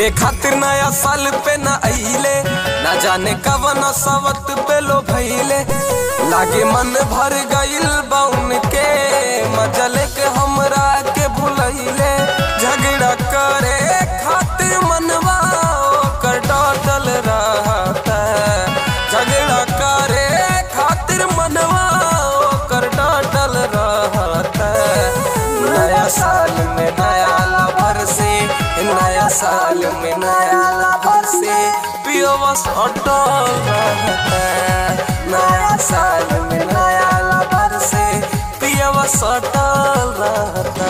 मिले खातिर नया साल पे न अइले न जाने कवन सवत पे लो भइले लागे मन भर गइल बा उनके मजले के हमरा के भुलैले झगड़ा करे खातिर मनवा ओकर डटल रहता झगड़ा करे खातिर मनवा ओकर डटल रहता नया साल में नया लवर से नया साल में नया लवर से पियवस अटल रहता नया साल में नया लवर से पियवस अटल रहता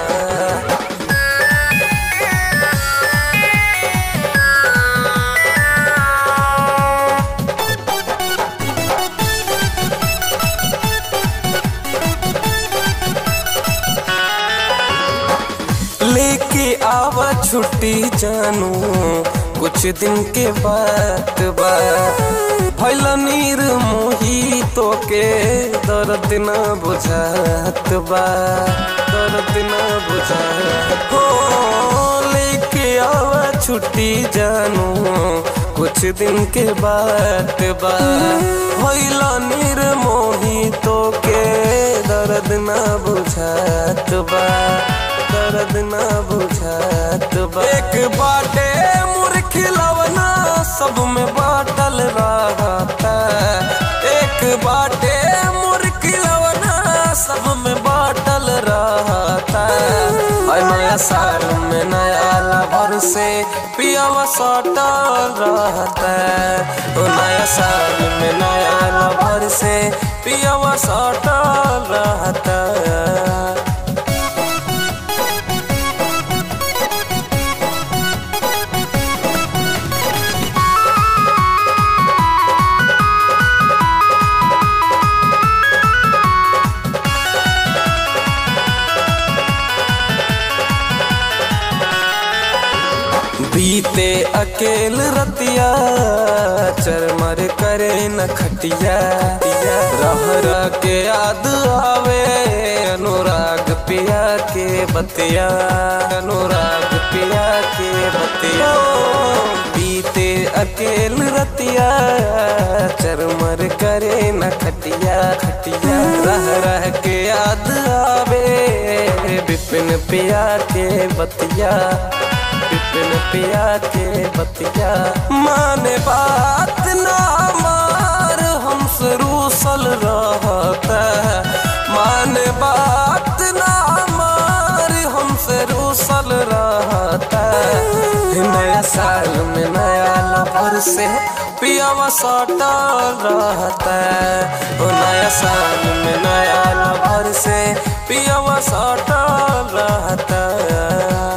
लेके आवा छुट्टी जानू कुछ दिन के बाद बा भैल नीर मोही तो के दर्द न बुझात बा दर्द न बुझात हो लेके आवा छुट्टी जानू कुछ दिन के बाद बा भैल नीर मोही तो के दर्द न बुझात बा दर्द न बुझात बा एक बाटे मुर खिलवना सब में बाटल रहता एक बाटे मुर खिलवना सब में बाटल रहता और नया साल में नया लवर से पियावा सटल रहता ओ नया साल में नया लवर से पियावा सटल रहता बीते अकेल रतिया चरमर करे न खटिया रह रह के याद आवे अनुराग पिया के बतिया अनुराग पिया के बतिया बीते अकेल रतिया चरमर करे न खटिया खटिया रह रह के याद आवे विपिन पिया के बतिया बिपिन पिया के बतिया माने बात ना मार हमसे रूसल रहता माने बात ना मार हमसे रूसल रहता नया साल में नया लवर से पियावा सटल रहता ओ नया साल में नया लवर से पियावा सटल रहता